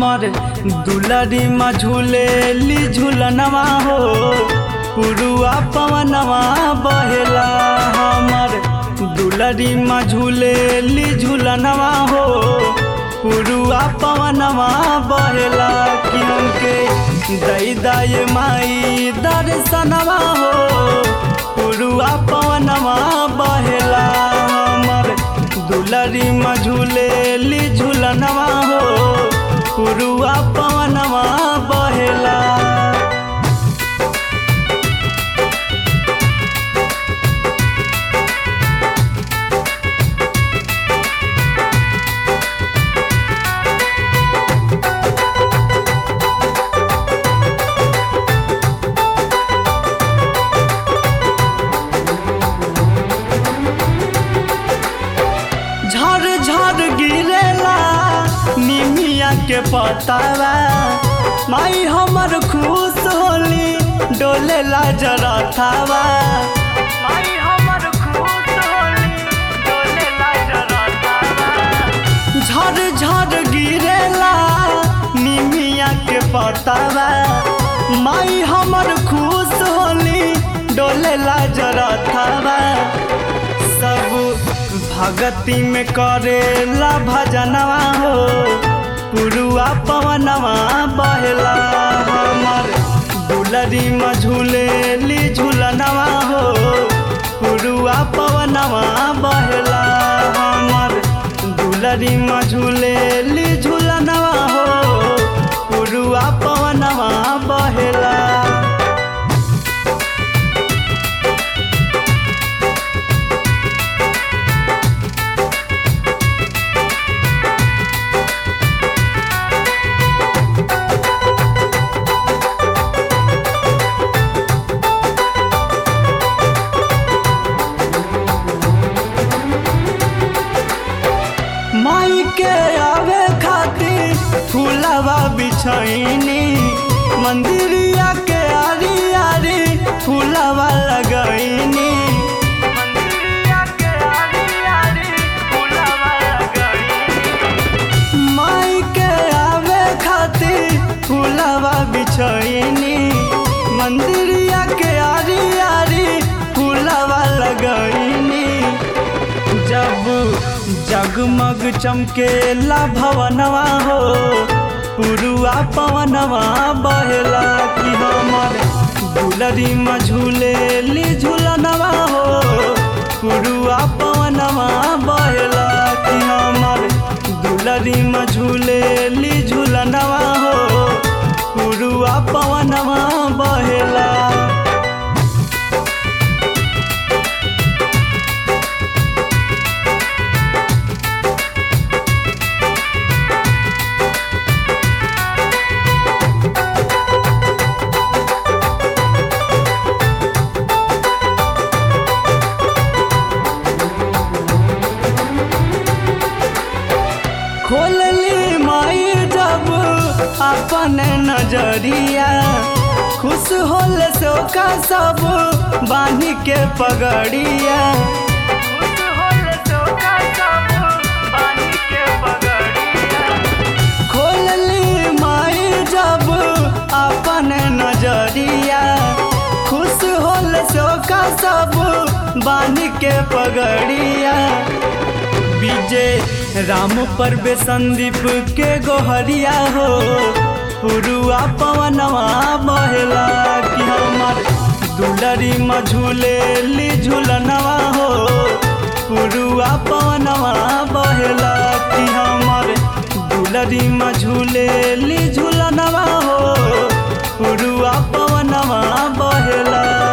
हमर दुलरी में झूलेली झूलनवा हो पुरुआ पवनवा बहेला हमर दुलरी में झूलेली झूलनवा हो पुरुआ पवनवा बहेला कि हमके दई दय माई दर्शनवा हो पुरुआ पवनवा बहेला हमर दुलरी में झूलेली झूलनवा हो पुरुआ पवनवा बहेला झर झर गिरेला निमिया के पतावा माई हमर खुश होली डोलेला जरा थावा माई हमर खुश होली डोलेला जरा थावा झर झर गिरेला निमिया के पतावा माई हमर खुश होली डोलेला जरा थावा सब भगती में करेला भजनवा हो पुरुआ पवनवा बहेला हमर दुलरी में झूलेली झूलनवा हो पुरुआ पवनवा बहेला हमर दुलरी में झूलेली झूलनवा हो पुरुआ पवनवा बहेला माई के आवे खातिर फूलवा बिछैनी मंदिरिया के आरी आरी फूलवा लगैनी मंदिरिया के आरी आरी फूलवा लगैनी माई के आवे खातिर फूलवा बिछैनी मंदिरिया के आरी आरी फूलवा लगैनी जब जगमग चमकेला भवनवा हो पुरुआ पवनवा बहेला कि हमर दुलरी में झूलेली झूलनवा हो पुरुआ पवनवा बहेला कि हमर दुलरी में झूलेली झूलनवा हो पुरुआ पवनवा बहेला खोलली माई जब अपन नजरिया खुश होल सोका सब बांधी के पगड़िया खुश होल सोका सब बांधी के पगड़िया खोलली माई जब अपन नजरिया खुश होल सोका सब बांधी के पगड़िया विजय राम पर बे संदीप के गोहरिया हो पुरुआ पवनवा बहेला कि हमर दुलरी में झूलेली झूलनवा हो पुरुआ पवनवा बहेला कि हमर दुलरी में झूलेली झूलनवा हो पुरुआ पवनवा बहेला